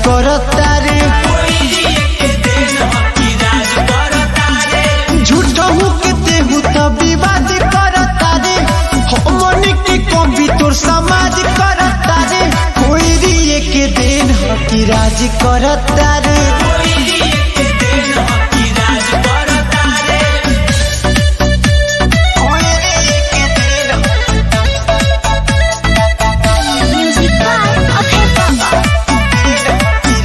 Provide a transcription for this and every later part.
करता रे झूठहू के देहू तो विवाद करता रे हमन के कभी तोर समाज करता रे कोई रिए के दिन ह कि राज करता रे कोई रिए के दिन Music by Abhay Baba.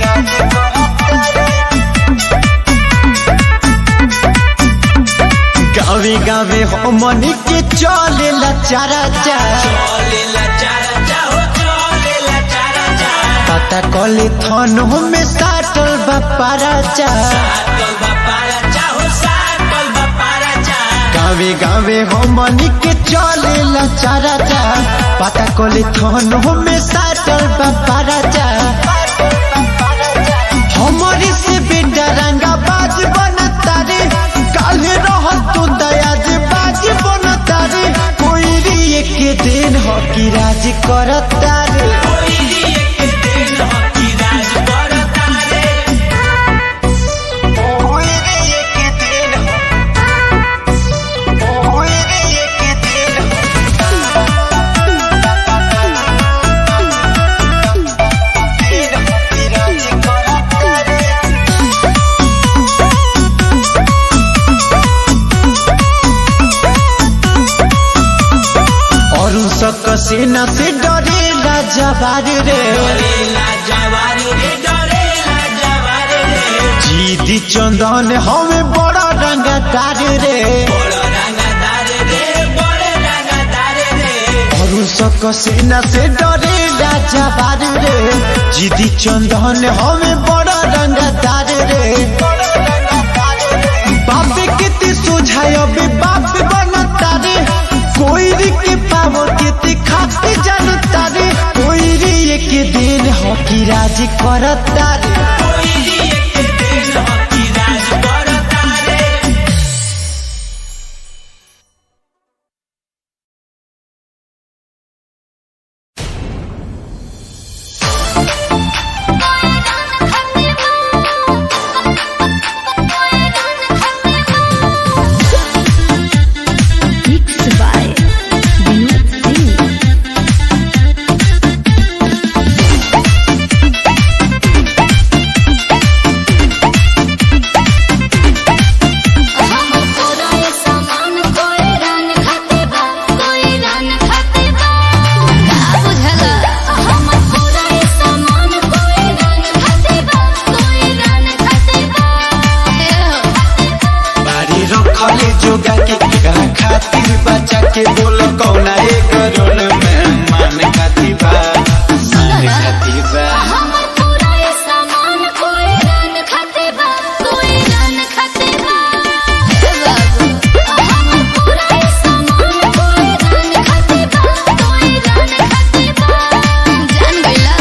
गावे गावे हमन के चलेला चारा पता कले थन में साटल बापारा चा गावे गावे हमन के चलेला चारा चा पता कले थन में साटल बापारा चा हमारे से बेटा रंगा बाज बनता रे काले रहत तो दयाज बाज बनता रे कोई रिए के दिन हो कि राज करता रे कोई रिए के दिन हो कोई रिए के दिन और सक सेना से डरेला जवार रे जीदी चंदन हमें बड़ा रंगदार रे और सक सेना से डरेला जवार रे जीदी चंदन हमें बड़ा रंगदार रे बाप के सुझाय अबे बाप बनता रे कोई री के पावर के खाते जानता रे कोई री के दिन हो कि राज करता रे Mixed by Vinod Singh. बारी रखले जोगा के कहा खातिर बचा के बोल कौना एक रोल में मान खातिर बा मान खातिर बा जान गईला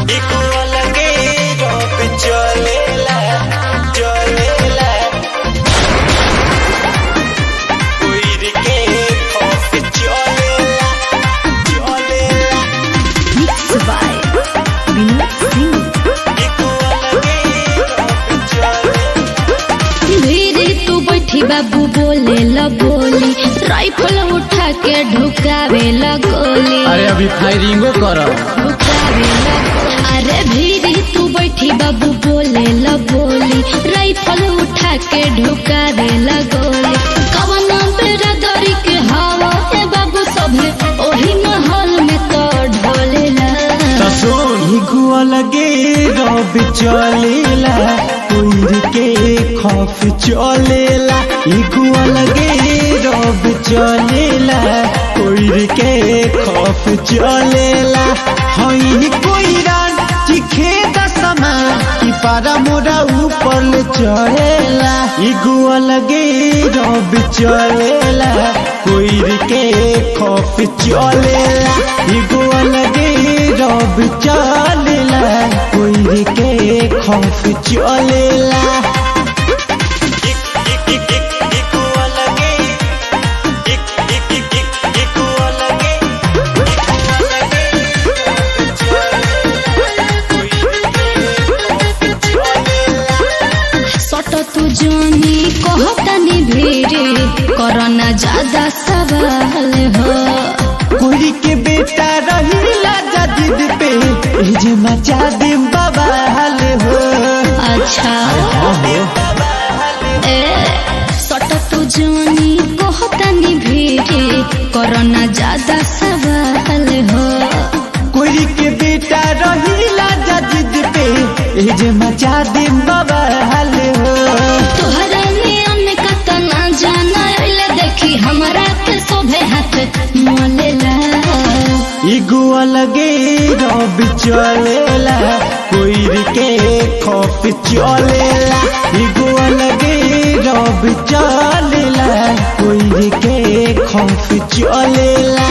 एको अलगे रब चलेला चलेला कोई के खौफ चलेला चलेला Mixed by Vinod Singh. एको अलगे रब चलेला धीरे तू बैठी बाबू बोले ल बोली राइफल उठा के ढुकावे ल गोली अरे अभी फायरिंगो कर ढुकावे ल गोली। अरे धीरे तू बैठी बाबू बोले ल बोली राइफल उठा के ढुकावे ल गोली कवना बेरा दरी के हवा है बाबू सभे ओही महल में तो ढोलेला सुन एको अलगे रब चलेला कोई के खौफ चलेला एको अलगे रब चलेला कोई के खौफ चलेला हई कोई रान चिखे दसमा कि पारा मोरा ऊपर ले चढ़ेला एको अलगे रब चलेला कोई के खौफ चलेला एको अलगे रब चलेला कोई के खौफ चलेला एको अलगे एको अलगे सट तू जानी कहतनी भीरे करना ज्यादा सवाल हो कोई के बेटा रहीला जदीद पे ए जे मचा दे बवाल हो अच्छा ए सट तू जानी कहतनी भीरे करना ज्यादा सवाल हो कोई के बेटा रहीला जदीद पे ए जे मचा दे बवाल हो तोहरा नियम कतना जाना अइले देखी हमरा के शोभे हाथ मोलेला एगो अलगे रब चलेला कोई के खौफ चलेला एगो अलगे रब चलेला कोई के खौफ चलेला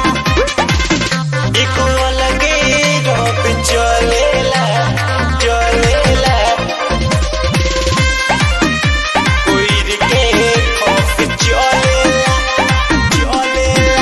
एगो अलगे रब चलेला चलेला कोई के खौफ चलेला चलेला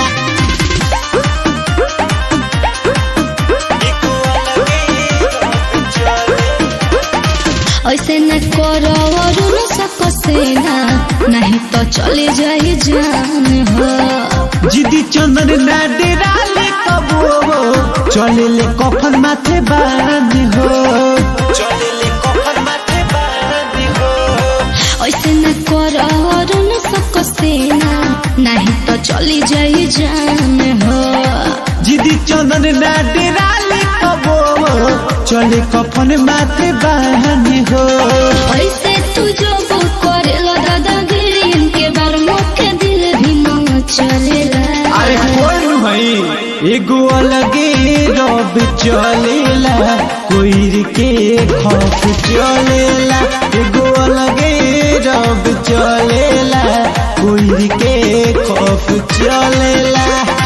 एको अलगे रब चलेला ऐसे न करो और न सको सेना नहीं तो चले जाए जान हो जिदी चंदन ना डेराले कबो चले ले कफन माथे बांध हो चले ले कफन माथे बांध हो ऐसे न करो और न सको सेना नहीं तो चली जाए जान हो जिदी चंदन ना डेराले कबो चले कफन माथे बांध हो ऐसे तू जो वो करेला दादागिरी इनके बार मुख्य दिल भी न चलेला अरे कोई भाई एगो अलगे रब चलेला कोई के खौफ चलेला एगो अलगे रब चलेला कोई के खौफ चलेला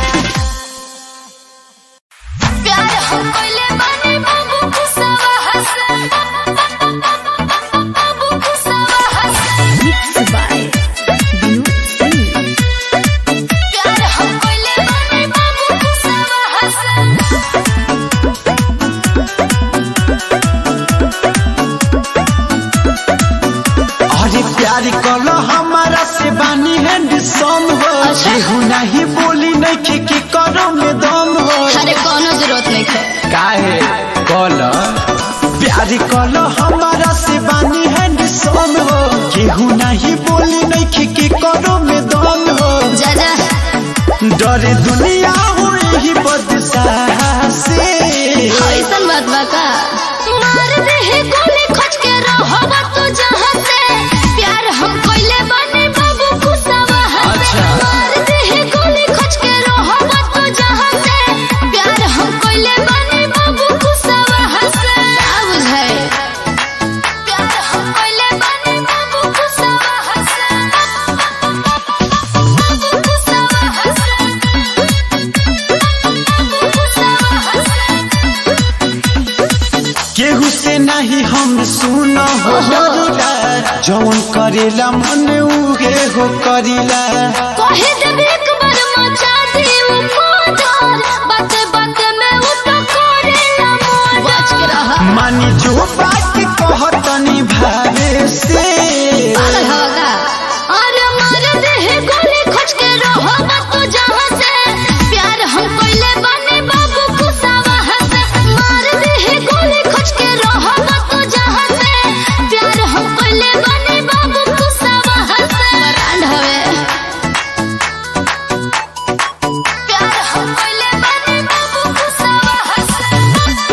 प्यार हम कोइले बानी बाबू खुशवा हसन बाबू खुशवा हसन मिक्स बाय विनोद सिंह प्यार हम कोइले बानी बाबू खुशवा हसन अरे प्यार कलो हमारा से बानी हैंड सम हो अच्छा। केहू नहीं बोली नहीं के, के करो में दम हो अरे कोनो जरूरत नहीं है काहे कल प्यार कलो हमारा से बानी हैंड सम हो केहू नहीं बोली नहीं के, के करो में दम हो जा जा डरे दुनिया हुई ही बदसाह से ऐसन बात बा का मार दे है गोली खोज के रहबा तू जहां से प्यार हम कोइले बानी बाबू खुशवा हसन मार दे है गोली खोज के रहबा तू जहां से प्यार हम कोइले बानी बाबू खुशवा हसन का बुझाए प्यार हम कोइले बानी बाबू खुशवा हसन बाबू खुशवा हसन बाबू खुशवा हसन से नहीं हम सुनो हो डरूला जौन करेला मन उहे हो करीला कहे देब एक बार मचा देव मोदर बात बात में वो तो करेला मोदर बच के रहा मानी जो बात कहतनी भावे से पागल होगा अरे मार दे है गोली खोज के रहो बात तो जहाँ से प्यार हम कोइले बने बाबू कुसावा से मार दे है गोली खोज के रहो बात तो जहाँ से प्यार हम कोइले बने बाबू कुसावा से ब्रांड हवे प्यार हम कोइले बने बाबू कुसावा से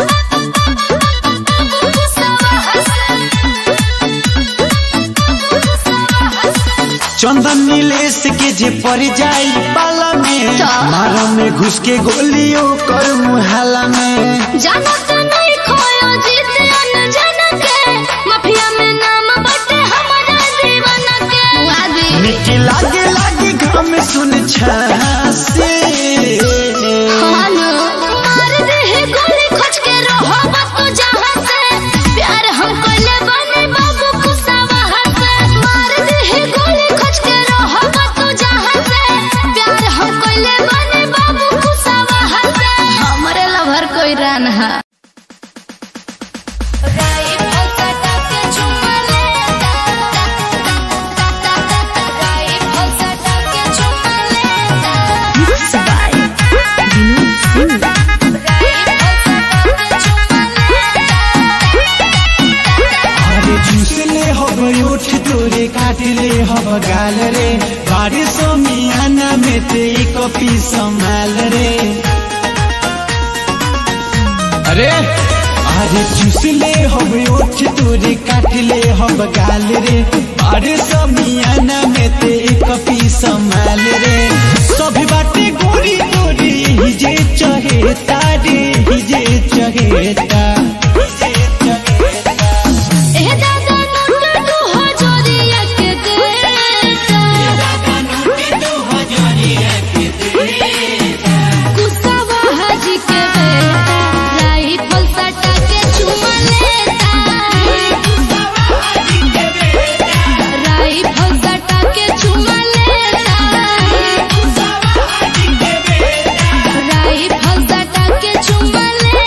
बाबू कुसावा से चंदन नीलेश के जे पड़ जाई पाला में तो? मारा में घुस के गोलियों कर मुहाला में जाना तो नहीं खोयो जीत अनजाना के माफिया में नाम बटे हमारा दीवाना के वादी निके लागे लागे घम सुन छासे हानो मार दे है गोली खोज के रहो बापू जहाँ से प्यार हम कोइले बने बाबू कुसावा से मार दे है गोली खोज के रहो बापू जहाँ से प्यार हम कोइले बने बाबू कुसावा से हमरे लभर कोई रान है राई फलसटा के चुमा लेता राई फलसटा के चुमा लेता राई फलसटा के चुमा लेता अरे जूस ले हब उठ तोरे काट ले हब गाल रे बारिश मियाना में ते कपी संभाल रे अरे अरे जूस ले हब उठ तोरे काट ले हब गाल रे बारिश मियाना में ते कपी संभाल रे सब बाटे गोरी गोरी हिजे चहेता रे हिजे चहेता ए दादा नोट दो हजारिया के देता कुसावा हाजी के बेटा राई फलसटा के चुमा लेता राई फलसटा के चुमा लेता राई फलसटा के चुमा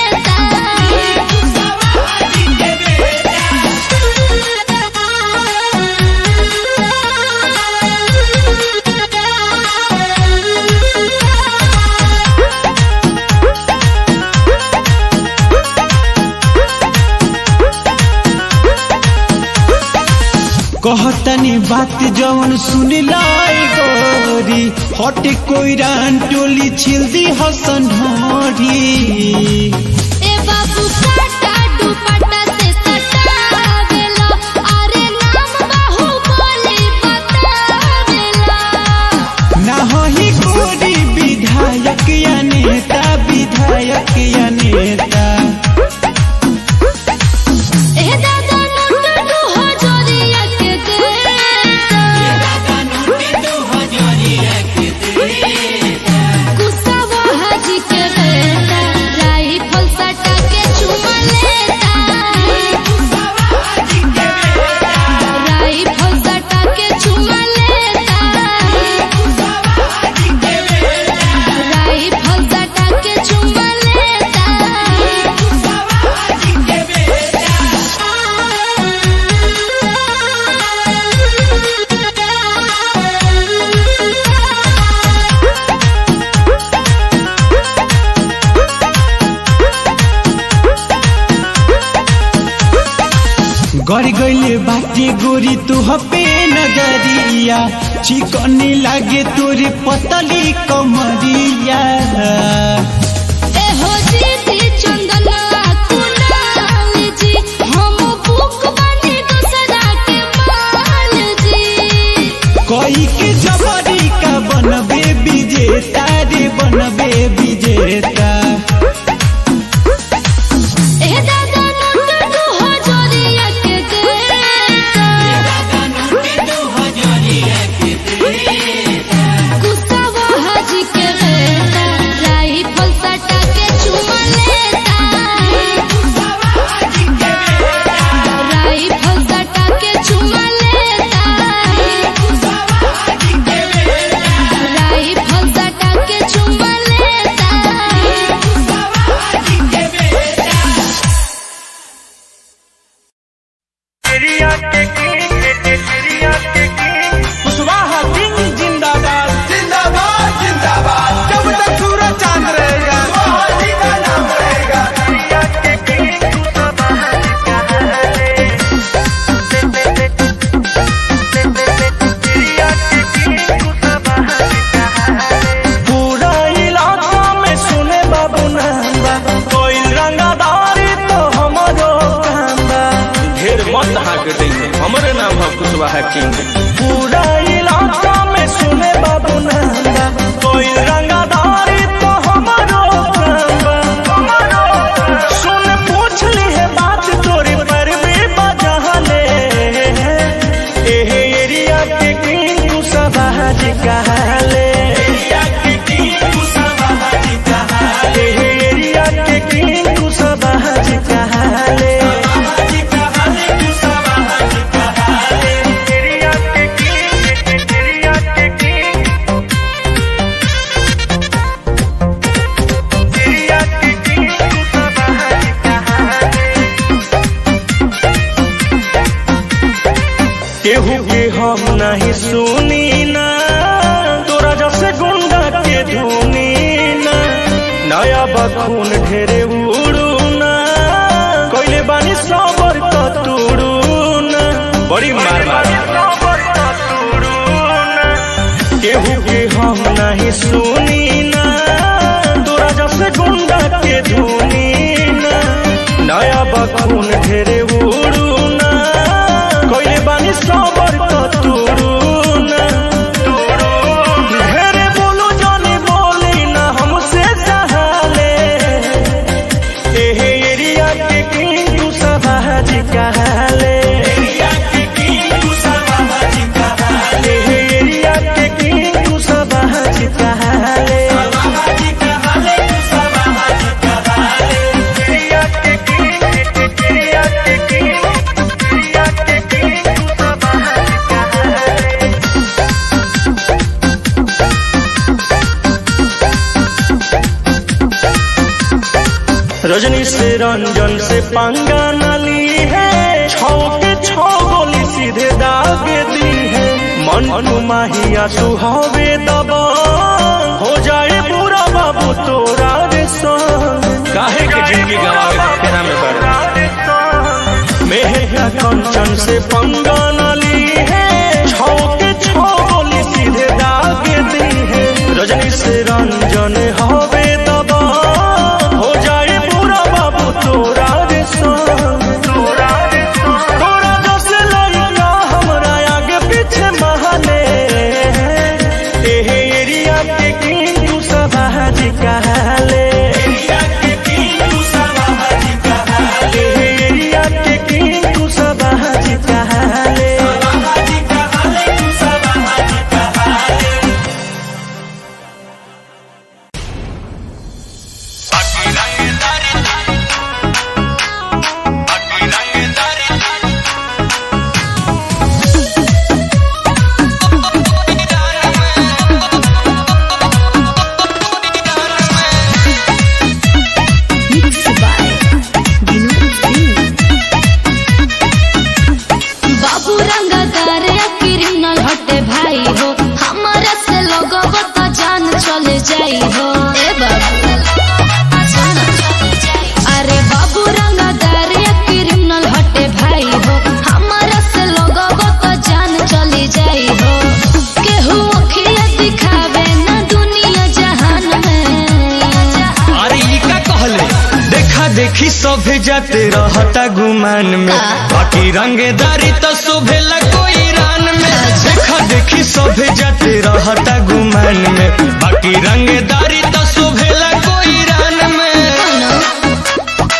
कहतनी बात जवन सुन लाई गोरी हट कोई रान टोली छिल दी हसन ढोरी ए बाबू काटा दुपट्टा से सटावेला अरे नाम बाहु बोली बतावेला ना ही गोरी विधायक या नेता विधायक या नेता ए दादा नोट दो हजारिया के देता कुसावा हाजी के बेटा राई फलसटा के चुमा लेता राई फलसटा के चुमा लेता राई फलसटा के चुमा गड़ गईले बाटे गोरी तू हपे नजरिया चिकनी लागे तोरे पतली कमरिया ए हो जीती चंदना कुनाल जी हम बुक बने दूसरा के माल जी कोई के जबरी का बनबे विजेता रे बनबे विजेता ए दादा नोट दो हजारिया के देता कुसावा हाजी के बेटा राई फल बा किंग पूरा इलाका में सुने बाबू नंदा कोई रंगादारी तो हमारो बा। सुन पूछ ली है बात तोरी पर भी बजाले एहे एरिया के किंग तू सबाज कहले एहे एरिया के किंग तू सबाज कहले एरिया के किंग एरिया के किंग एरिया के किंग तू सबाज केहू के हम नहीं सुनी ना तोरा जैसे गुंडा के धुनी ना नया बखून ढेरे उड़ू ना कोइले बानी सबर तो तुड़ू ना बड़ी मार मार केहू के हम नहीं सुनी ना तोरा जैसे गुंडा के धुनी ना नया बखून ढेरे उड़ू ना कोइले बानी सबर तो तुड़ू ना ढेरे बोलू जानी बोली ना हमसे चाहले एहे एरिया के किंग तू सबाज कहले एहे एरिया के किंग तू सबाज कहले एरिया के किंग एरिया के किंग एरिया के किंग तू सबाज कहले रजनी से रंजन से पंगा नली है छौ के छौ गोली सीधे दाग दी है मन माहिया सुहावे दबा हो जाए बुरा बाबू तोरा रे संग काहे के जिंदगी गवावे तेरा में बड़ मेहरा कंचन से पंगा नली है छौ के छौ गोली सीधे दाग दी है रजनी से रंजन हवे दबा हो जाए पूरा बाबू तोरा रे संग तोरा रे संग तोरा जस लइका हमरा आगे पीछे महले एहे एरिया के किंग तू सबाज कहले एहे एरिया के किंग तू सबाज कहले बाबू रंगदार क्रिमिनल हटे भाई हो हमारा से लगब तो जान चले जाई हो ए बाबू सुन। अरे बाबू रंगदार क्रिमिनल हटे भाई हो हमारा से लगब तो जान चले जाई हो केहू अखिया दिखावे ना दुनिया जहान में अरे ई का कहले देखा देखी सभे जाते रहता गुमान में बाकी रंगेदारी तो शोभेला कोई रान में देखा देखी सभे जाते रहता गुमान में बाकी रंगेदारी तो शोभेला कोई रान में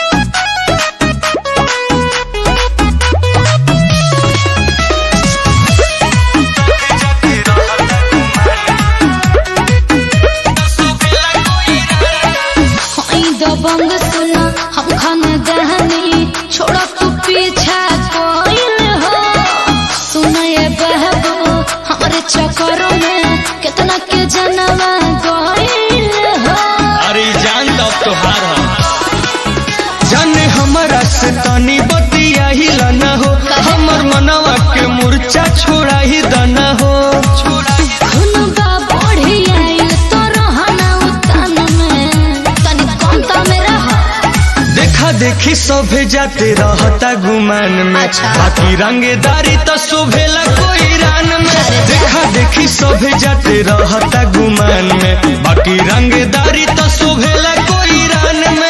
हई दबंग सुना हम खाना दहनी छोड़ा तू पीछा कोइल हो सुना ये बहबू हमारे चक्करों में कितना के जनवा गोइल हो अरे ई जान तब तोहार ह जाने हमारा से तनी बतिया ही लाना हो हमर मनवा के मूर्छा छोड़ा ही दाना हो खुनबा बढ़ी आइल तो रहना उतान में तनी कमता में रह देखा देखी सभे जाते रहता गुमान में अच्छा। बाकी रंगेदारी तो शोभेला कोई रान में देखा देखी सभे जाते रहता गुमान में बाकी रंगेदारी तो शोभेला कोई रान में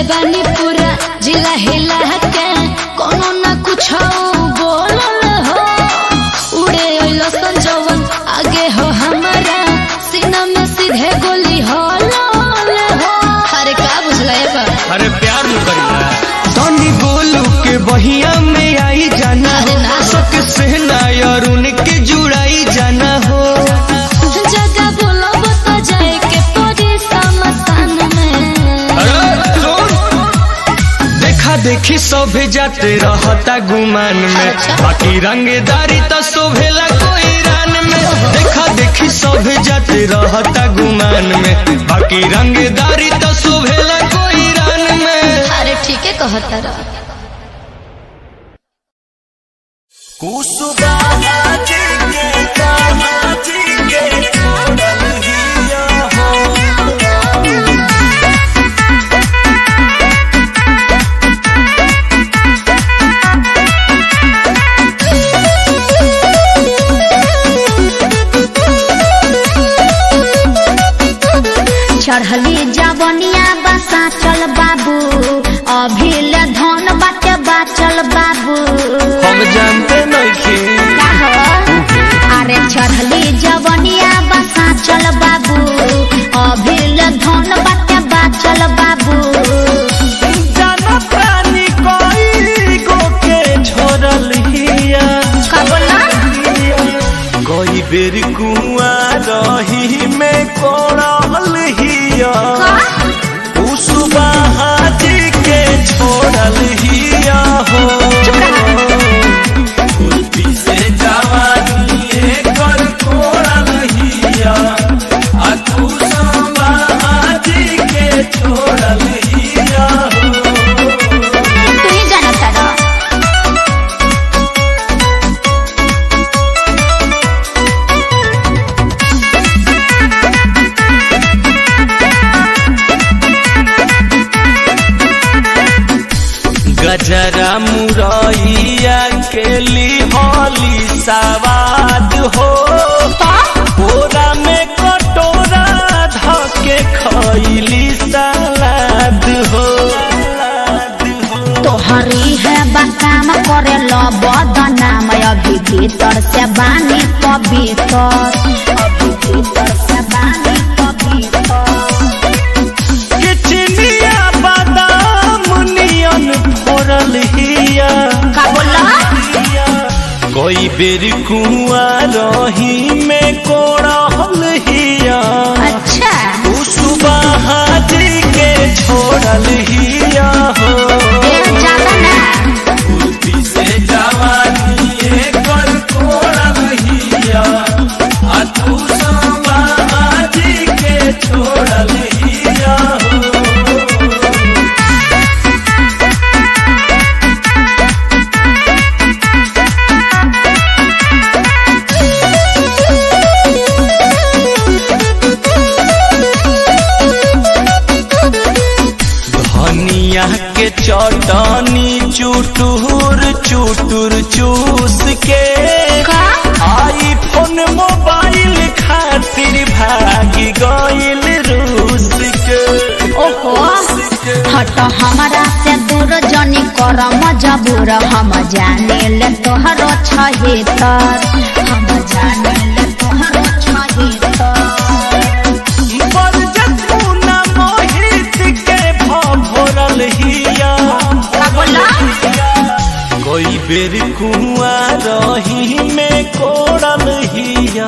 बानी पूरा जिला हिला के कोनो ना कुछ बोलल हो उड़े ओइलो संजवन आगे हो हमारा सीना में सीधे गोली हो लाल हो अरे का बुझला ये बा अरे प्यार न करिला तनी बोलू के बहिया में आई जाना अरे ना हो। सक से नायर उनके जुड़ाई जाना हो जगह बोलब तो जाए के पड़ी समसान में अरे सुन देखा देखी सभे जाते रहता गुमान में अच्छा। बाकी रंगदारी तो शोभेला कोई रान में देखा देखी सभे जाते रहता गुमान में बाकी रंगदारी तो शोभेला कोई रान में अरे ठीक है कहता रहा चढ़ली जवनिया बसा चल बाबू अभी ले धन बाटे बाचल बाबू हम जानते नहीं का हो? अरे चढ़ली जवनिया बसा चल बाबू अभी ले धन बाटे बाचल बाबू जाना प्राणी कोई गो के छोड़ल हिया का बोला कोई बेर कुआ रही में कोड़ल हिया उसुबहा जी के छोड़ल हिया हो खुरपी से जवानी कर कोड़ल हिया आ तू संबहा जी के छोड़ल हिया हो तू ही जाना तारा गजरा मुरैया के लिहली सवाद हो बोरा में कटोरा धके खैली सलाद हो तोहरी है बकाम करे लो बदनाम अभी भीतर से बानी पवित्र अभी भीतर से बानी पवित्र किचनिया बादाम नियन फोड़ल हिया का बोला कोई बेर कुआ रही में कोड़ल हिया अच्छा उसुबहा जी के छोड़ल हिया हो ये ज्यादा ना खुरपी से जवानी कर कोड़ल हिया आ तू संबहा जी के छोड़ल हिया हो धनिया के चटनी चुटुर चुटुर चूस के का आईफोन मोबाइल खातिर भागी गइल रूस के ओहो हट हमारा से दूर जनी कर मजबूर हम जाने ले तोहरो छहितर हम जाने ले तोहरो छहितर बरजतुना मोहित के भोरल हिया का बोला कोई बेर कुआ रही में कोड़ल हिया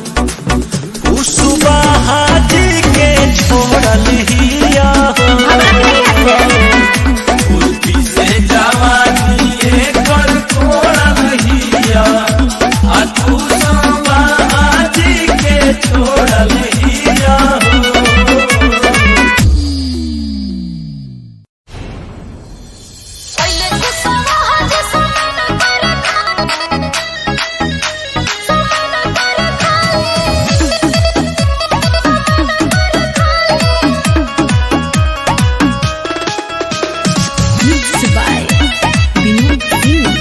उसुबहा जी के छोड़ल हिया हमरा नहीं आते खुरपी से जवानी कर कोड़ल हिया आ तू संबहा जी के छोड़ल हिया पहले तो समाज समान पर समान पर Mixed by Vinod Singh.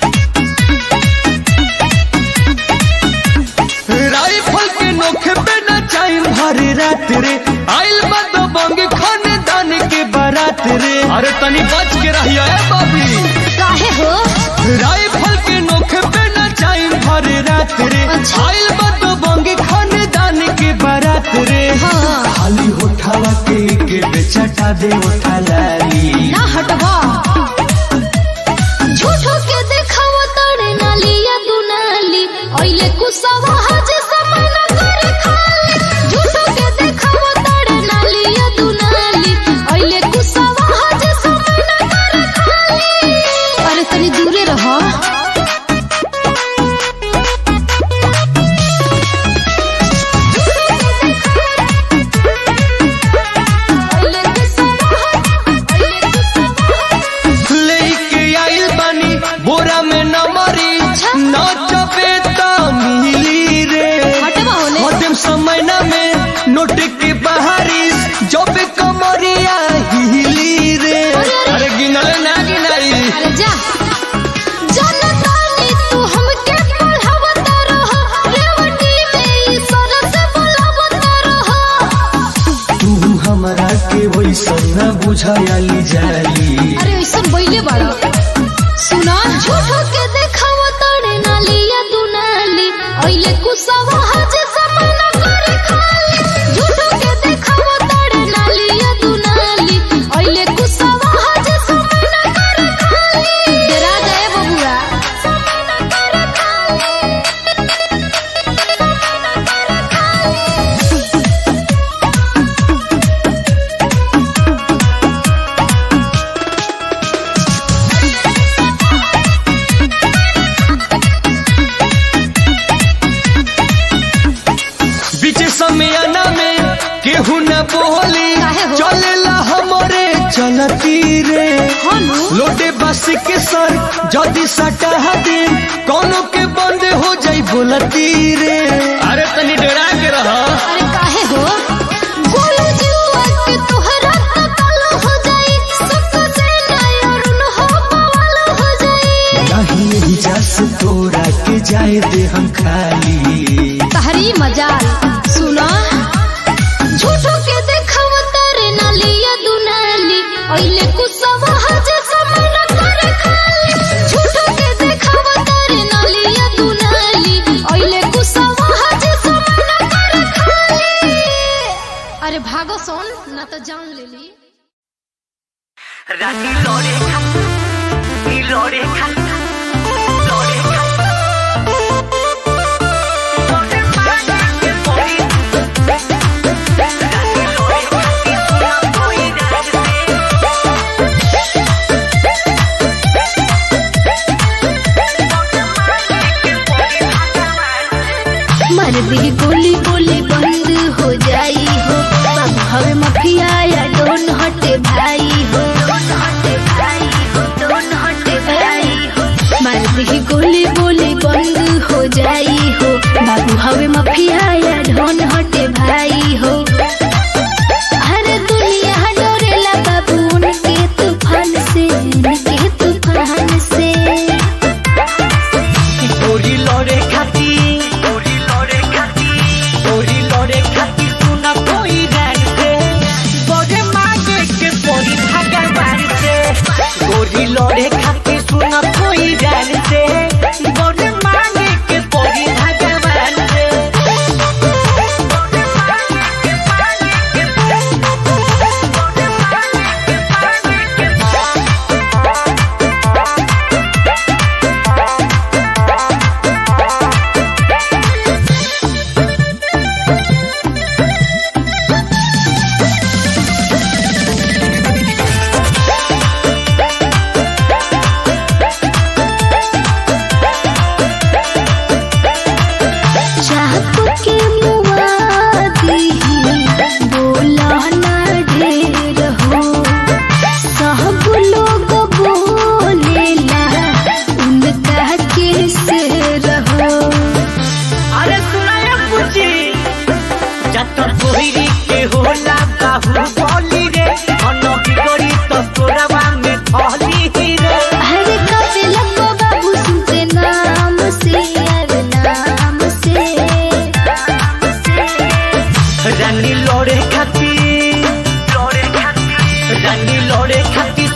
Rifle के नोखे पे न चाही भरी रात रे आइल बदो बंग खानदान के बारात रे अरे तनी बच के रहिए ए बाबी काहे हो राइफल के नोखे पे न चाइन भर रात रे अच्छा। आइल बतो बंगी खानदान के बारात रे हाँ। खाली उठावा के के बेचटा दे उठा लाली ना हटवा झूठो के देखावा तड़े नाली या तू नाली ओइले कुसवा हज समाना करे खाली झूठो के देखावा तड़े नाली या तू नाली ओइले कुसवा हज समाना करे खाली अरे तनी दूरे रहो ओइले कुसवा ओइले कुसवा लेके आइल बानी बोरा में न मरी न चपे त मिली रे हटवा होने मध्यम समय न में नोट के बहारिश जब कमरिया हिली रे अरे गिनल ना गिनाई अरे जा जनतानी तू हमके पढ़ावत रह रेवटी में ई सरस बोलावत रह तू हमरा के वैसन न बुझायली जाली अरे ऐसन बोइले बाड़ा सुना झूठो के देखाव तड़े नाली या तू नाली ओइले कुसवा हज समाना करे खाली झूठो के देखाव तड़े नाली या तू नाली ओइले कुसवा हज समाना करे खाली डरा जाए बबुआ समाना करे खाली बीच समयाना में केहू न बोली काहे हो? चलेला हमरे चलती रे हनु लोटे बस के सर जदी सटा दे कोनो के बंद हो जाई बोलती रे अरे तनी डरा के रह अरे काहे हो गोलू जुआ के तोहरा तकल हो जाई सब से नय अरुण हो बवाल हो जाई नहीं यही जस तोरा के जाए दे हम खाली तहरी मजाल सुना झूठो के देखाव तारे नाली या दुनाली ओइले कुसवा हज समाना करे खाली झूठो के देखाव तारे नाली या दुनाली ओइले कुसवा हज समाना करे खाली अरे भागो सोन ना तो जान ले ली রানী লড়ে খা নি লড়ে খা লড়ে খা তোরে মাকে পড়ি রানী লড়ে খা কি সোনা কই রাজতে मर दी गोली गोली बंद हो जाई हो सब हवे मफिया या डोन हटे भाई हो मर दी गोली गोली बंद हो जाई हो बाबू हवे मफिया या डोन हटे भाई हो हर दुनिया डोरेला बाबू उनके तूफान से उनके तूफान से তোরি লড়ে খাতি তোরি লড়ে খাতি তোরি লড়ে খাতি সোনা কই রাজতে বড়ে মাগে কে পড়ি থাকা বাড়িতে তোরি লড়ে খাতি সোনা কই রাজতে বড়ে মাগে কে পড়ি থাকা বাড়িতে चाहत के मुआदी बोला ना ढेर हो सब लोग बोलेला उनका के से रहो अरे सुनाया पूछी जत कोहिरी के होला बाहु बोली रे अनो की गरी तो तोरवा में थली रे हर कपे लगो बाबू सुनते नाम से अरे नाम से रानी लड़े खाती लड़े खाती रानी लड़े खाती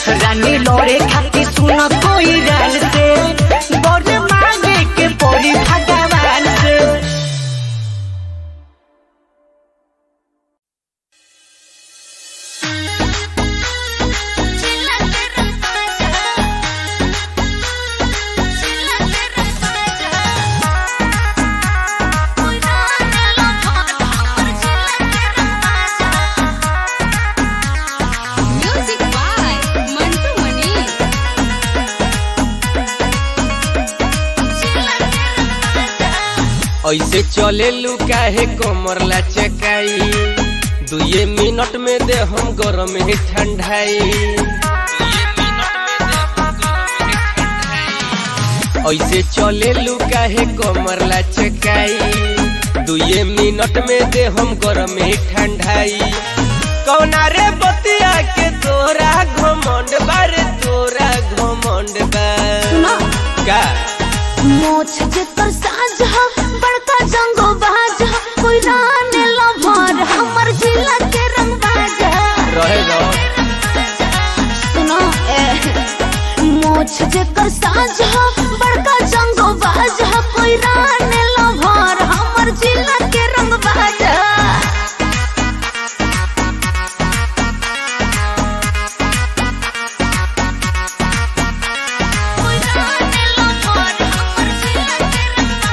रानी लड़े खातिर सुन कोई रैन से बड़े मांगे के पड़ी भगवान से Music by Mantu Mani. ऐसे चले लू काहे कमर लचकाई दुए मिनट में दे हम गरम ही ठंडाई ऐसे चले लू काहे कमर लचकाई दुए मिनट में दे हम गरम ही ठंडाई कौना रे बतिया के तोरा घमंड बारे तोरा घमंड बा का मोछ जेकर साज ह बड़का जंगो बाज ह कोई राने लभर हमर जिला के रंग बाज रहे रहो सुनो ए मोछ जेकर साज ह बड़का जंगो बाज ह कोई राने लभर हमर जिला के रंग बाज कोई राने लभर हमर जिला के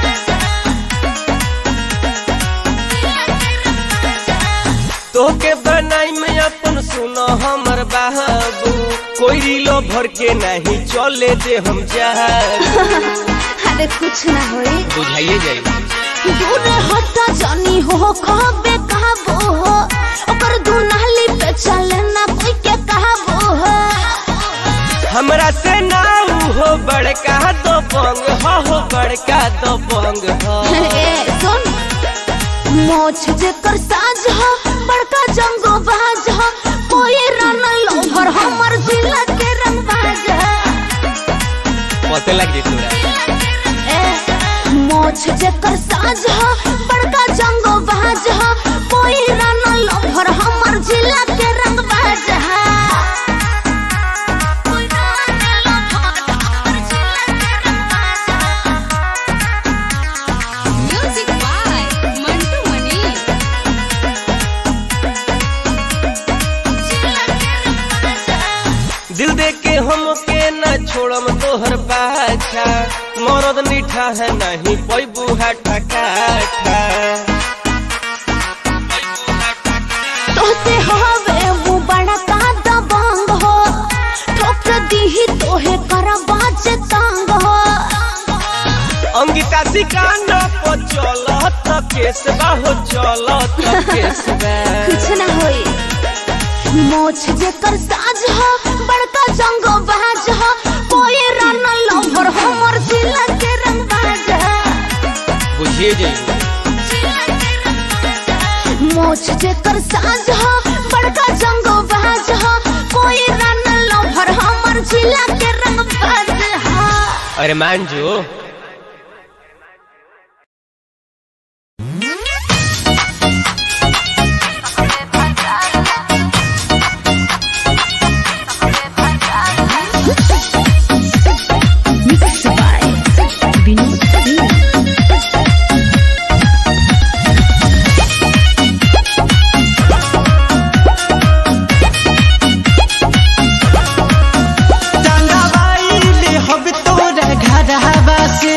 रंग तोके बनाई में अपन सुनो हमर बाबू कोई रीलो भर के नहीं चले दे हम जाबू अरे कुछ ना होई बुझाइए जाई दूरे हटा जानी हो कहबे कहबो हो ओकर दुनाली पे चले ना कोई के कहबो हो हमरा से ना ऊ हो बड़का दो बंग हो हो बड़का दो बंग हो ए सुन मोछ जेकर साज हो बड़का जंगो बाज हो कोई रन लोभर हमर जिला के रंग बाज पते लग जी तोरा ए मोछ जेकर साज हो बड़का जंगो बाज हो कोई रन लोभर हमर जिला के रंग बाज Music by Mantu Mani. दिल दे के हम के न छोड़म तोहर पाछा मरद मीठा है नहीं पैबू है टकाठा तोते हवे वो बड़ा का दबंग हो ठोक दीही तोहे कर बाज तंग हो अंगिता सिकांड पो चलत केसबा हो चलत केसबा कुछ ना होई मोछ जेकर साज हो बड़का जंगो बाज हो कोई रन लवर हमर जिला के रंग बाज बुझिए जाइए मोछ जेकर साज हो बड़का जंगो बाज हो कोई रन लवर हमर जिला के रंग बाज हो अरे मान जो टंगाबाइले हब तोरा घरवा से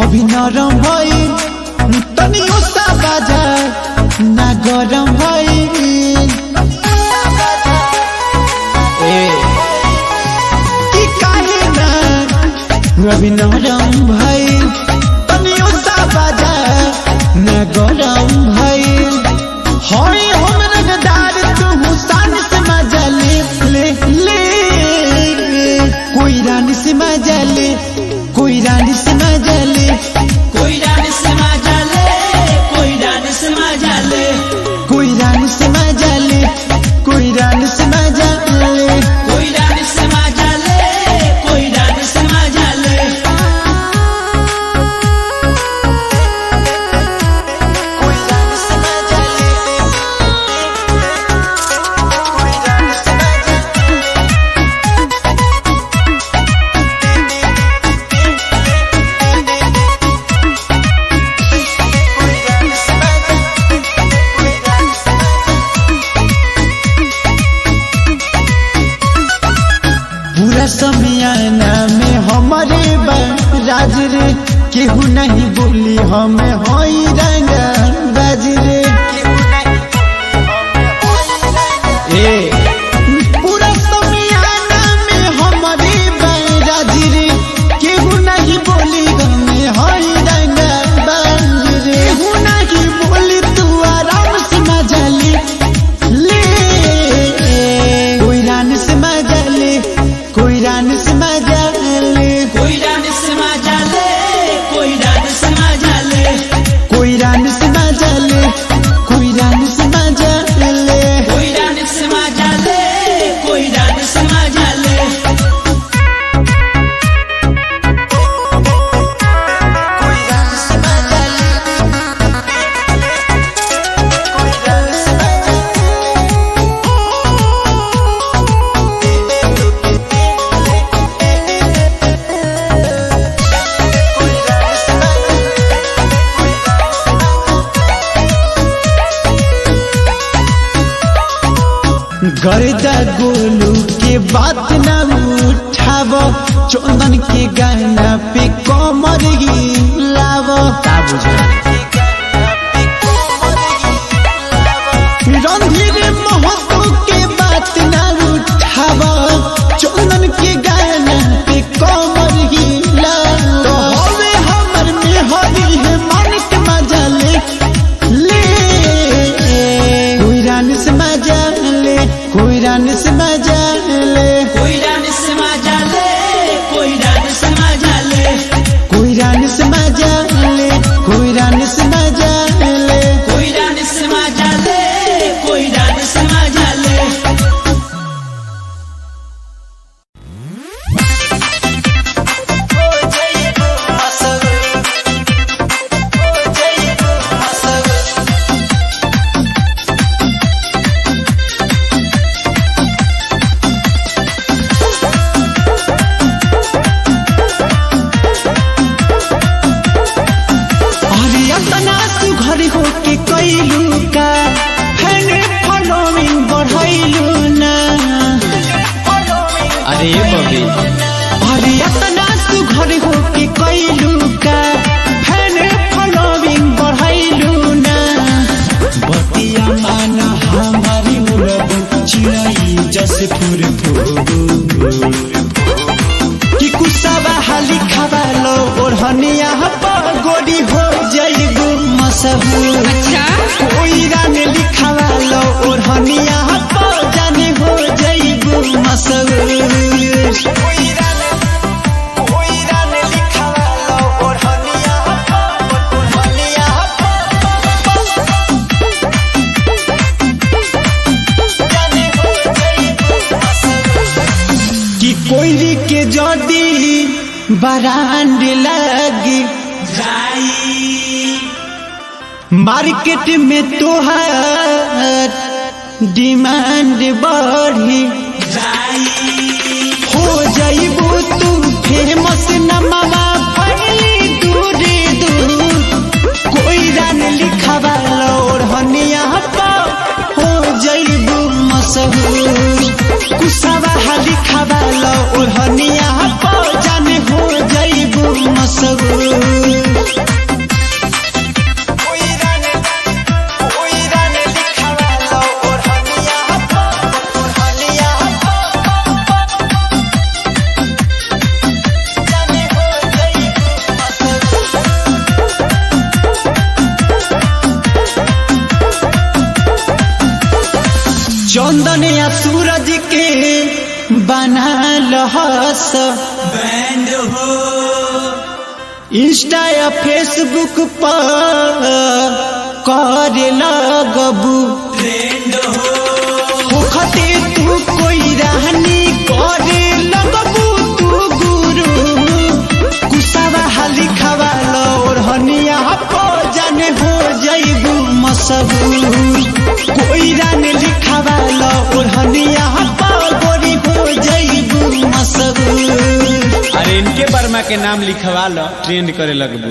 अभी नरम भइल तनी उसा बाजा ना गरम भइल कि काहे ना अभी नरम भइल तनी उसा बाजा ना गरम भइल होई हम रंगदार तू हुसान से मजा ले ले ले कोई रानी से मजा ले कोई रानी से मजा ले कोई रानी से मजा ले कोई रानी से मजा ले कोई रानी से मजा ले कोई रानी से मजा ले कोई रानी से मजा ले कोई रानी से मजा ले कोई रानी से मजा ले कोई रानी से मजा पूरा समियाना में हमारे राज रे केहू नहीं बोली हमें होई रंग बाज रे ए पूरा समियाना में हमारे राज रे केहू नहीं बोली हमें होई रंग बाज रे केहू नहीं बोली तू आराम से मजा ले ले कोई रान से मजा ले कोई रान से मजा ले कोई रानी से मजा ले कोई रानी से मजा ले कोई रान से मजा ले कोई रान से मजा ले कोई रानी से मजा ले कोई रानी से मजा ले कोई रान से मजा ले कोई रान से मजा गर्दा गोलू के बात न उठाव चंदन के गाना पे कमर लाव रणधीर महतो के बात न उठाव चंदन के गाना पे कमर लाव हवे हमर में हरी है मन के मजा ले ले कोई रान से मजा ले कोई रान से मजा ले कोई रानी से मजा ले कोई रानी से मजा ले कोई रान से मजा ले कोई रान से मजा ले कोई रानी से मजा ले कोई रानी से मजा ले अरे अपना तू घर हो के कैलू का फैन फॉलोइंग बढ़ैलू ना अरे बबी अरे अपना तू घर हो के कैलू का फैन फॉलोइंग बढ़ैलू ना बतिया मान हमारी उड़ब चिड़ै जस फुर फुर कि कुसावा हाली खावा लो ओढ़निया पर गोरी हो जाइगु मसहूर अच्छा कोई रान लिखावा लो ओढ़निया पर जाने हो जाइगु मसहूर कोई रान कोई रान लिखावा लो ओढ़निया पर ओढ़निया जाने हो जाइगु मसहूर कि कोई के जदी बरांड लगी मार्केट में तोहार डिमांड बढ़ी हो जाइबू तू फेमस नमवा पहली दूरे दूर कोई रान लिखावा लोर हनिया पर हो जाइबू मशहूर कुसावा हाली खावा लोर हनिया पर जाने हो जाइबू मशहूर रहस बैंड हो इंस्टा या फेसबुक पर करे लगबू ट्रेंड हो होखते तू कोई रहनी करे लगबू तू गुरु कुसावा हाली खवा और हनिया पो जाने हो जाइबू मसबू कोई रान लिखावा और हनिया पो गोरी हो जाइबू मसबू अरे इनके वर्मा के नाम लिखवा लो ट्रेंड करे लगबू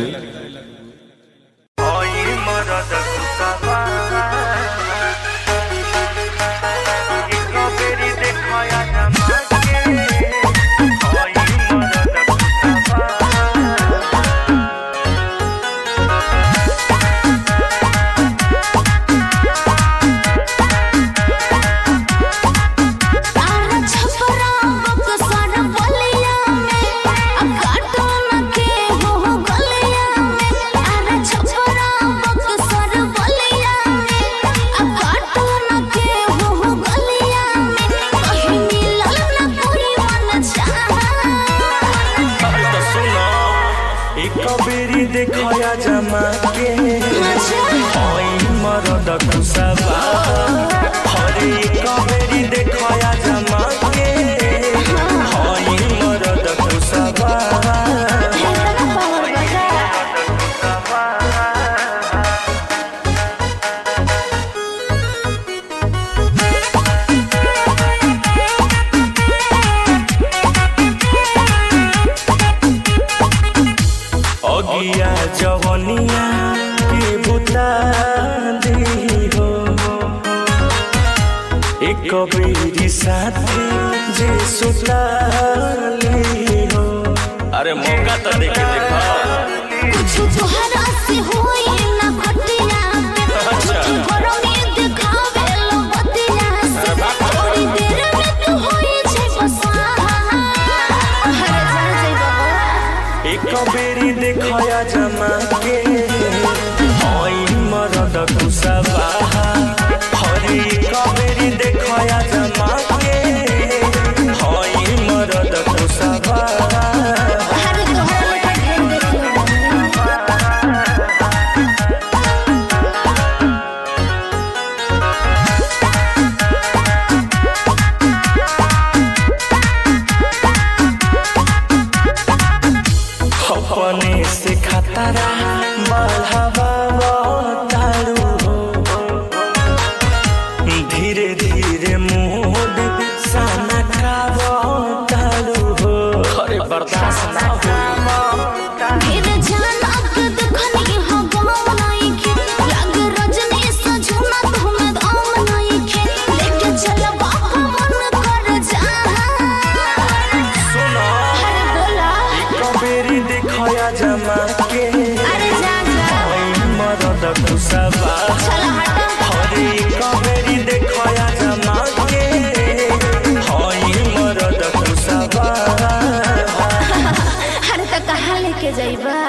आरा छपरा बक्सर बलिया में अब काटन के हो गलिया में आरा छपरा बक्सर बलिया में अब काटन के हो गलिया में कहीं मिलल न पूरी मन चाहा एक बेरी देखया जमा के ओई मरद कुसबा हरे एक बेरी देखया जमा के ओई मरद कुसबा अगिया जवनिया के बुता दी हो एक बेरी साथी जे सुता ली हो अरे मौका तो देखे देखा कुछ तोहरा से होई ना खटिया कुछ घरों में दिखावे लो बतिया से थोड़ी देर में तू होई छै बसा हरे जान जाई बाबा एक बेरी देखया जमा के ओई मरद कुसबा हरे एक बेरी देखया जमा के ओई मरद कुसबा हरे तोहरा लेखा ढेर देखियो अपने से खतरा बढ़ावा तारू हो धीरे धीरे मूड साना खावा तारू हो अरे बर्दाश्त ना हो ढेर जान अब दुखनी हो गाँव नहीं के लग रजनी सजुना तुम्हें दाम नहीं के लेके चल बाबा मन कर जा सुनो हरे बोला कबेरी देखया जमा के अरे जा जा ओई मरद कुसबा चल हटा हरे कबेरी देखया जमा के ओई मरद कुसबा हरे तो कहाँ लेके जाइबा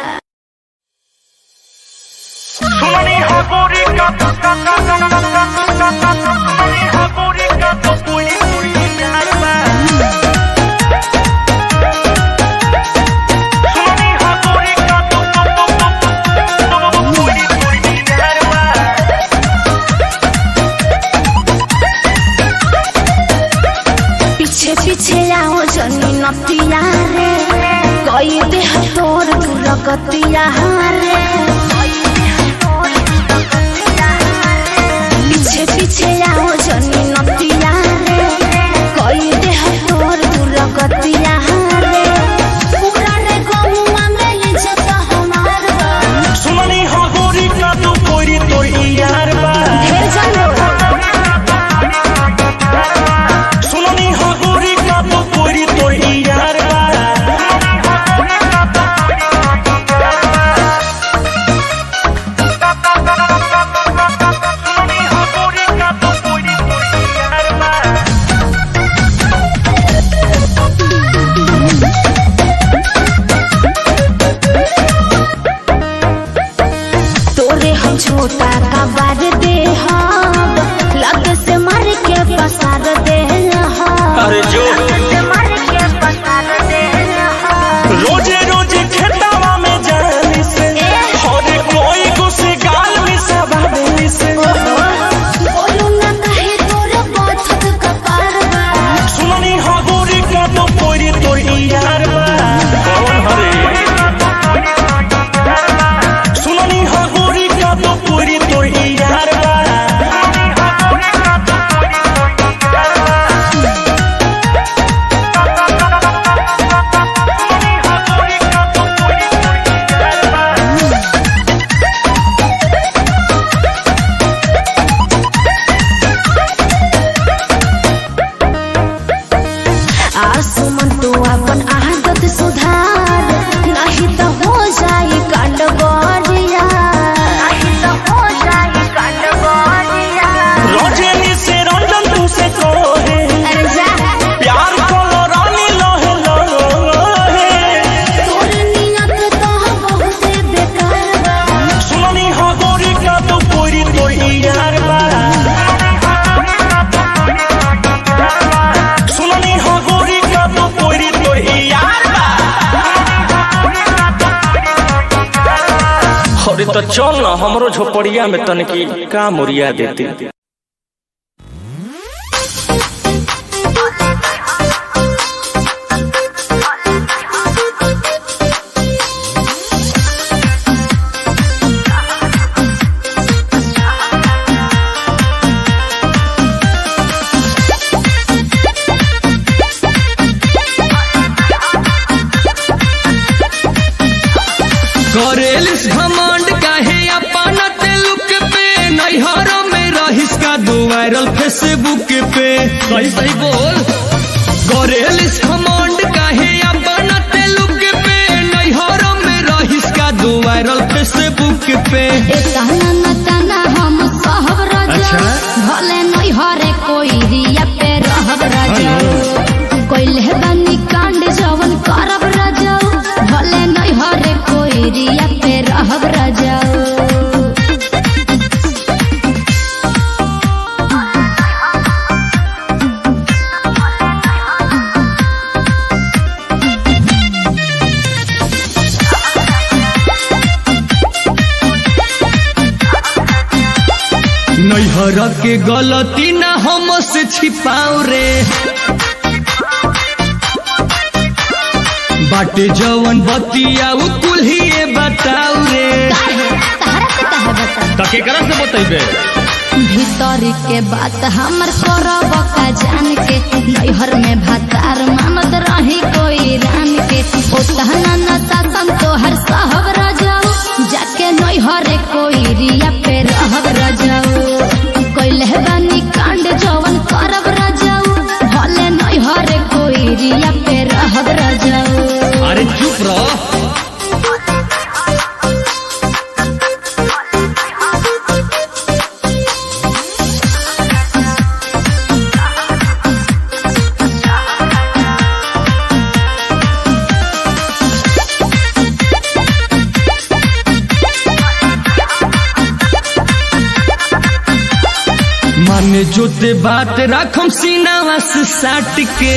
पीछे पीछे आओ जनी नतिया रे कई देह तोर दुर्गतिया रे पीछे पीछे आओ जनी नतिया रे कई देह तोर दुर्गतिया रे पूरा रे गौवा में इज्जत हमार बा। सुमनी हो गोरी का तू कोरी तो यार बा ढेर जानो सुमनी हो गोरी का तू कोरी तो यार बा अरे तो चल ना हमरो झोपड़िया में तनकी का मुरिया देती करेलिस घमंड काहे अपना तेलुक पे नैहर में रहिस का दो वायरल फेसबुक पे सही सही बोल करेलिस घमंड काहे अपना तेलुक पे नैहर में रहिस का दो वायरल फेसबुक पे ए कहना न तना हम सहब राजा अच्छा। भले नहीं हरे कोई रिया पे रहब राजा कोइले बनी कांड जवन करब राजा भले नहीं हरे कोई रिया पे रहब राजा नैहर के गलती ना हम से छिपाओ रे बाटे जवन बतिया उ कुल्हिए बताओ रे तहरा से कहे बता त केकरा से बतैबे भीतर के बात हमर करब का जान के नैहर में भातार मानत रही कोई रान के ओ तहना न शासन तोहर सहब राजाऊ जाके नैहर कोई रिया पे रहब राजाऊ कोइले बानी कांड जवन करब राजाऊ भले नैहर कोई रिया पे रहब राजाऊ अरे चुप रह माने जोते बात राखम सीनावा से साट के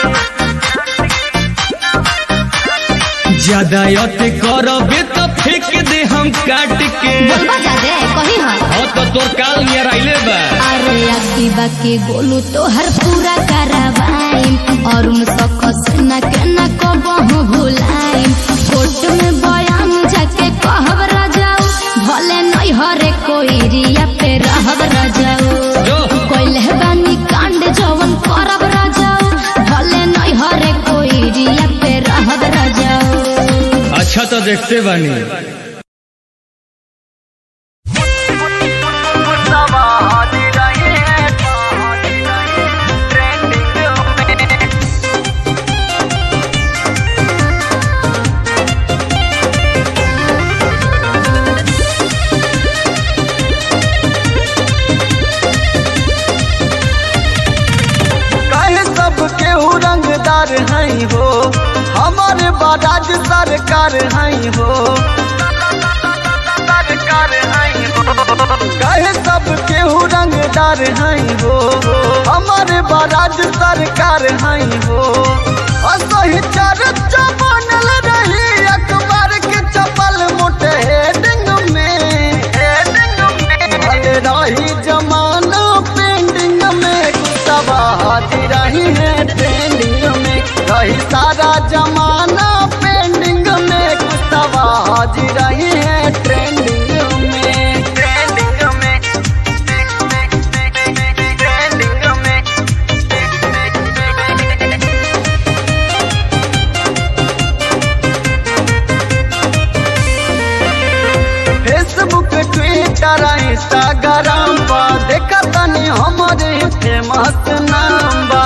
ज्यादा यते करबे तो फेंक दे हम काट के बोलबा जादे कही हम हाँ तो तोर काल नियर आइले बा अरे अक्की बाकी गोलू तो हर पूरा करवाइम और उन सकस न के न को बहु भुलाइम कोर्ट में बयान जाके कहब राजाऊ भले नहीं हरे कोई रिया पे रहब राजाऊ जो कोइले बानी कांड जवन करब राजाऊ भले नहीं हरे कोई रिया पे रहब राजाऊ अच्छा तो देखते बानी काहे सब केहू रंगदार हई हो हमारे बाराज सरकार हई हो सरकार हई हो काहे सब केहू रंगदार हई हो हमारे बाराज सरकार हई हो असही चर्चा बनल रही अखबार के चपल मोटे हेडिंग में हेडिंग में भले रही जमाना पेंडिंग में कुतबा हाथी रही है ट्रेंडिंग में रही सारा जमाना पेंडिंग में कुतबा हाथी रही है ट्रेंडिंग में ट्रेंडिंग में ट्रेंडिंग में फेसबुक ट्विटर इंस्टाग्राम पर देखा तनी हमारे फेमस नाम बा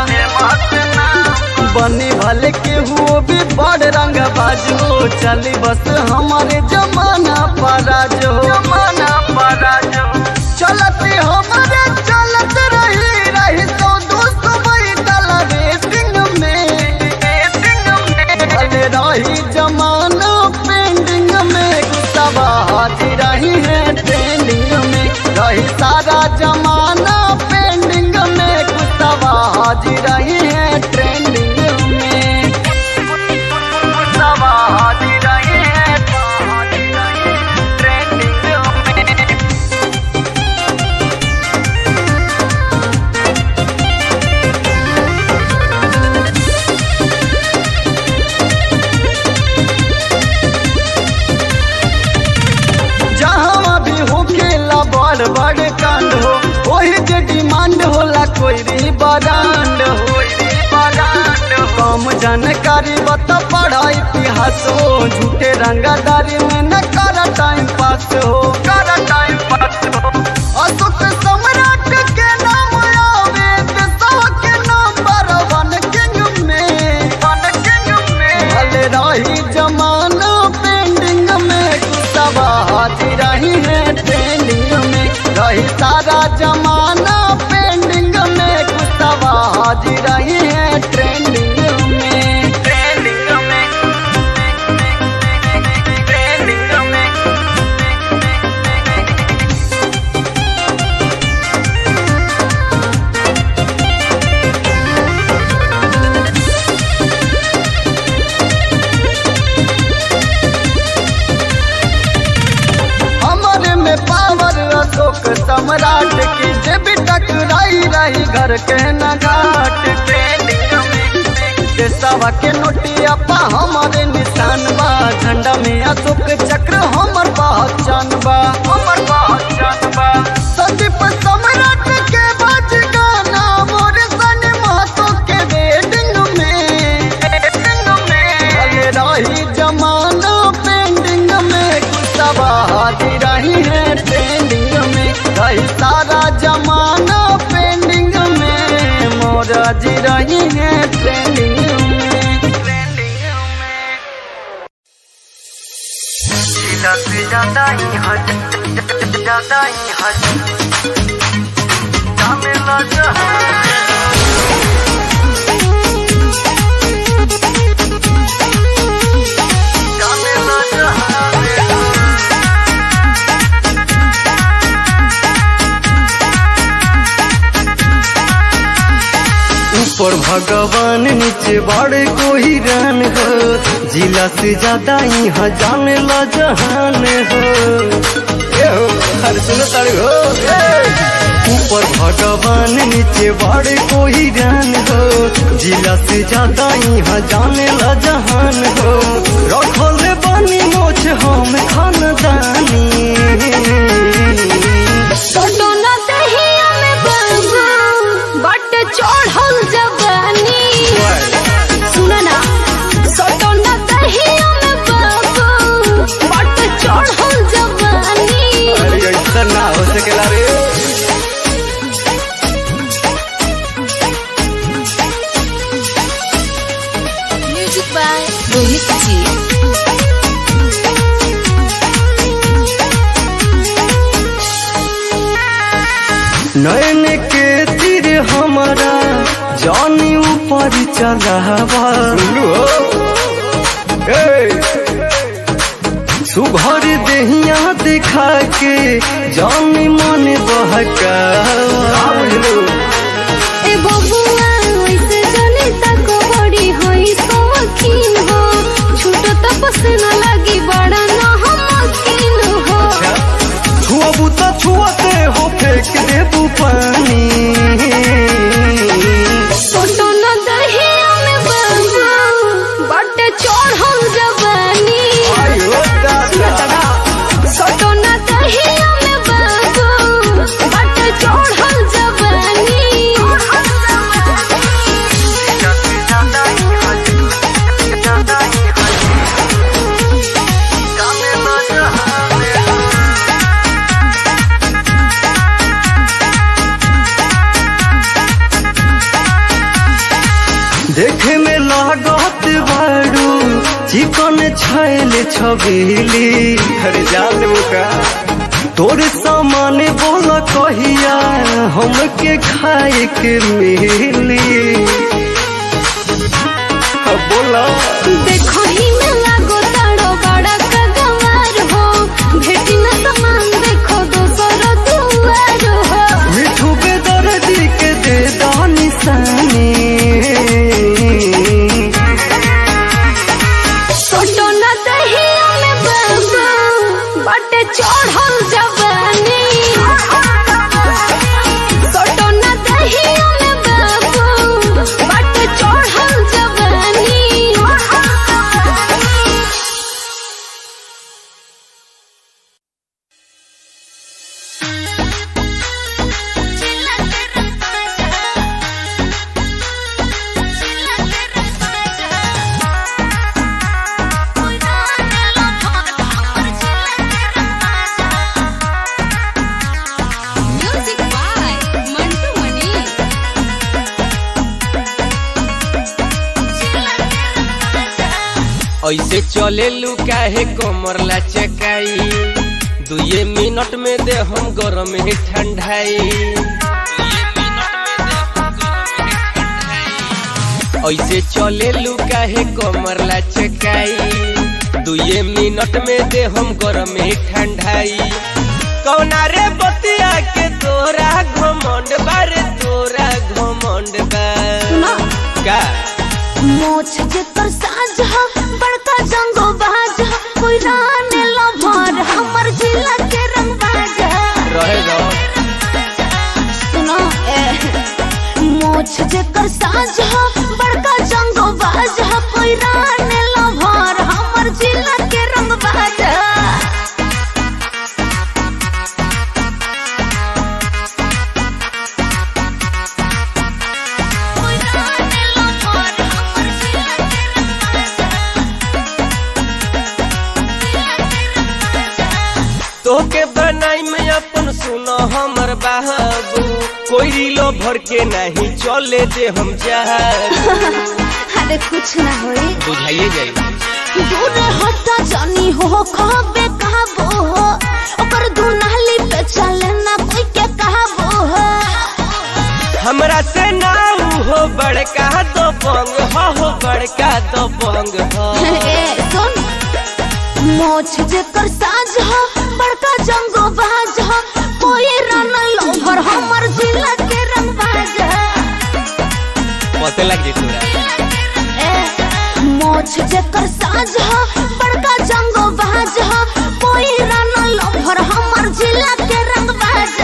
बनी भले के हुओ भी बड़ रंग बाजो चली बस हमारे जमाना पराजो जमाना पराजो चलते हमारे चलत रही रही तो दोस्त बैठल रेसिंग में रेसिंग में भले रही जमाना पेंडिंग में गुस्सा हाथी रही है ट्रेंडिंग में रही सारा जमाना पेंडिंग में गुस्सा हाथी रही है ट्रेंडिंग में गुस्सा हाथी रही है ट्रेंडिंग कोई बरांड हो कम जानकारी बता पढ़ा इतिहास हो झूठे रंगदारी में न कर टाइम पास हो कर टाइम पास हो अशोक सम्राट के नाम आवे देशवा के नंबर वन किंग में वन किंग में भले रही जमाना पेंडिंग में गुस्सा हाजी रही है ट्रेंडिंग में रही सारा जमाना पेंडिंग में गुस्सा हाजी रही है ट्रेंडिंग में ट्रेंडिंग में ट्रेंडिंग में हमारे में पावर अशोक सम्राट की जे भी टकराई रही घर के न घाट के देशवा के नोटिया पा हमारे निशान बा झंडा में अशोक चक्र हमर पहचान बा हमर पहचान बा संदीप सम्राट के बाज गाना मोर सन महतो के वेडिंग में वेडिंग में भले रही जमाना पेंडिंग में गुस्सा हाजी रही है ट्रेंडिंग में रही सारा जमाना पेंडिंग में मोरा जी रही है ट्रेंडिंग में ट्रेंडिंग में से ज्यादा ही हट ज्यादा ही हट जाने लगा जाने लगा ऊपर भगवान नीचे बड़े कोई रान हो जिला से ज्यादा यहाँ जाने ला जहान हो ए हो, अरे सुनो तारे हो ए। ऊपर भगवान नीचे बड़े कोई रान हो जिला से ज्यादा यहाँ जाने ला जहान हो रखल बनी मोछ हम खानदानी सोटोना दहिया में बाबू बट चढ़ल जवानी सुन ना सोटोना दहिया में बाबू बट चढ़ल जवानी अरे ऐसा ना हो सकेला रे म्यूजिक बाय रोहित जी नयन के तीर हमारा जानी ऊपर चलावा सुघर देहिया दिखा के जानी मन बहका ए बबुआ ऐसे जने तक बड़ी होई शौकीन हो छूट तपस न लगी बड़ा न हमकीन हो छुअबू तो छुअते हो फेंक देबू पानी सोटो न दहिया में बाबू बट चढ़ल जवानी सोटो न दहिया में बाबू बट चढ़ल जवानी देखे में लागत बारू चिकन छैल छबीली हर जाल मुका तोरे सामान बोल कहिया हमके खाए के मिली अब बोला देखो ही में लागो ताड़ो बड़ा कगवार हो भेटी न समान देखो दोसर दुआर हो मिठू के दर्दी के दे दो निशानी सोटो न दहिया में बाबू बट चढ़ल जवानी सोटो न दहिया में बाबू बट चढ़ल जवानी ऐसे चले लू काहे कमर लचकाई दुए मिनट में दे हम गरम ही ठंडाई ऐसे चले लू काहे कमर लचकाई दुए मिनट में दे हम गरम ही ठंडाई कौना रे बतिया के तोरा घमंड बारे तोरा घमंड बा का मोछ जेकर साज ह बड़का जंगो बाज ह कोई राने लभर हमर जिला के रंग बाज रहे रहो सुनो ए मोछ जेकर साज ह बड़का जंगो बाज ह कोई राने लभर हमर जिला के रंग बाज कोई राने लभर हमर जिला के रंग बाज तोके बनाई में अपन सुनो हमर बाबू कोई लो भर के नहीं चले दे हम जा अरे कुछ ना होई बुझाइए जाई दूर हटा जानी हो कहबे कहबो हो ओकर दुनाली पे चले ना कोई के कहबो हो हमरा से ना हो बड़का तो बंग हो हो बड़का तो बंग हो ए सुन मोछ जेकर साज हो बड़का जंगो बाज हो कोई रन लोभर हमर जिला के रंग बाज पते लग जी तोरा ए मोछ जेकर साज हो बड़का जंगो बाज हो कोई रन लोभर हमर जिला के रंग बाज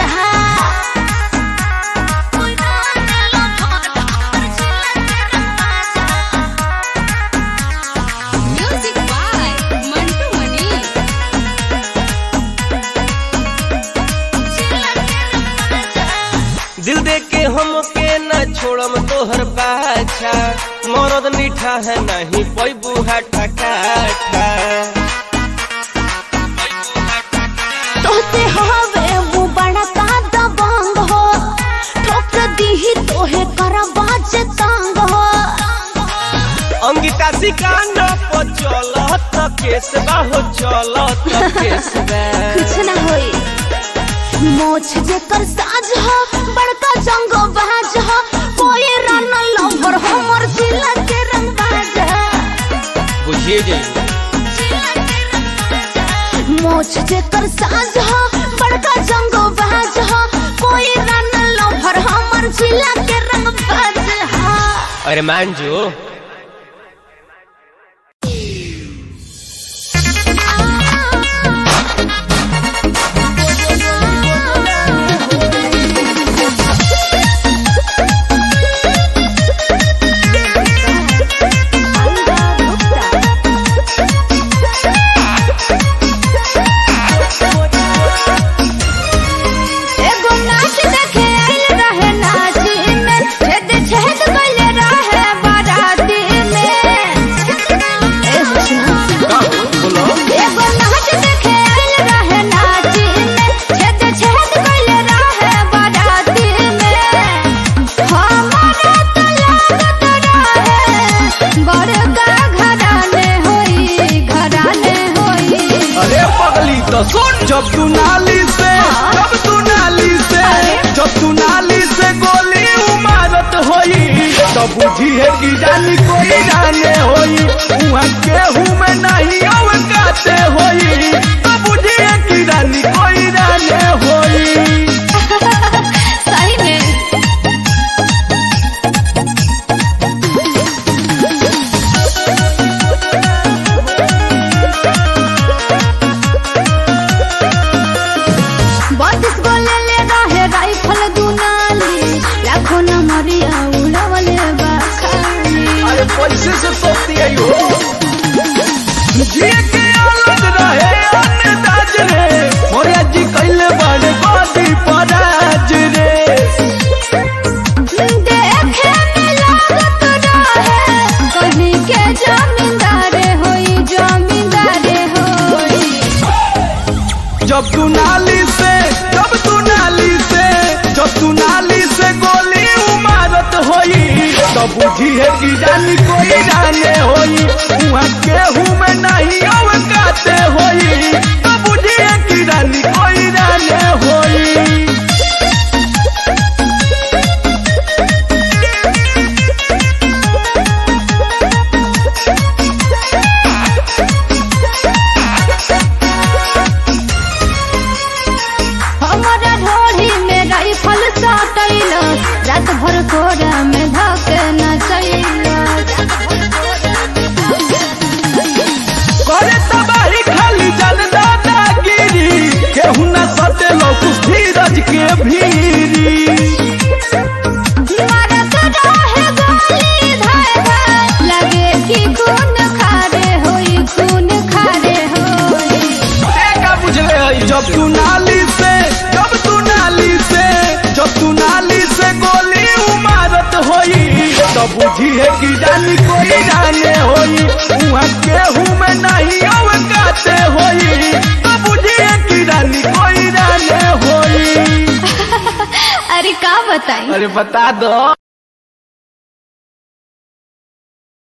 म्यूजिक बाय मंटू मनी दिल दे के हम के न छोड़म तोहर बाछा मरद मीठा है नहीं पैबू हाटा काठा तोते हवे वो बड़ा का दबंग हो ठोक दीही तोहे करबा जे तंग हो अंगिता सिकांड पर चलत केस बाहो चलत केस बा कुछ ना होई मोछ जेकर साज हो बड़का जंगो बाज हो कोई रन लवर हमर जिला के रंग बाज बुझिए जाइए मोछ जेकर साज हो बड़का जंगो बाज हो कोई रन लवर हमर जिला के रंग बाज हा अरे मान जो एगो नाच देखे आइल रहे नाची में छेद छेद कइले रहे बाराती में ए सुना एगो नाच देखे आइल रहे नाची में छेद छेद कइले रहे बाराती में हमारा तो लागत रहे बड़का घराने होई घराने होई अरे पगली तो सुन जब तू नाली से जब तू नाली से जब तू नाली से गोली उमारत होई तो बुझी है कि जानी कोई जाने होई वहाँ केहू में नहीं अवकाते होई तो बुझी है कि जानी कोई जाने होई सही में बत्तीस गो ले ले रहे राइफल दुनाली लाखों न मरिया उड़वले बाखाली अरे पैसे से सोचती है हो जिए के अलग रहे अन्नदाज रे मोरिया जी कैले बड़े गोदी पराज रे देखे में लागत रहे कहीं के जमींदारे होई जमींदारे होई जब तू नाली से जब तू नाली से जब तू नाली से गोली उमारत होई तो बुझी है कि जानी कोई जाने होई वहाँ केहू में के भीरी मरत रहे गोली धाय धाय लगे कि खून खारे होई खून खारे होई का बुझले हई जब तू नाली से जब तू नाली से जब तू नाली से गोली उमारत होई तो बुझिए कि जानी कोई जाने होई उहाँ केहू में नहीं अवकाते होई तो बुझिए कि जानी कोई जाने होई अरे का बताई अरे बता दो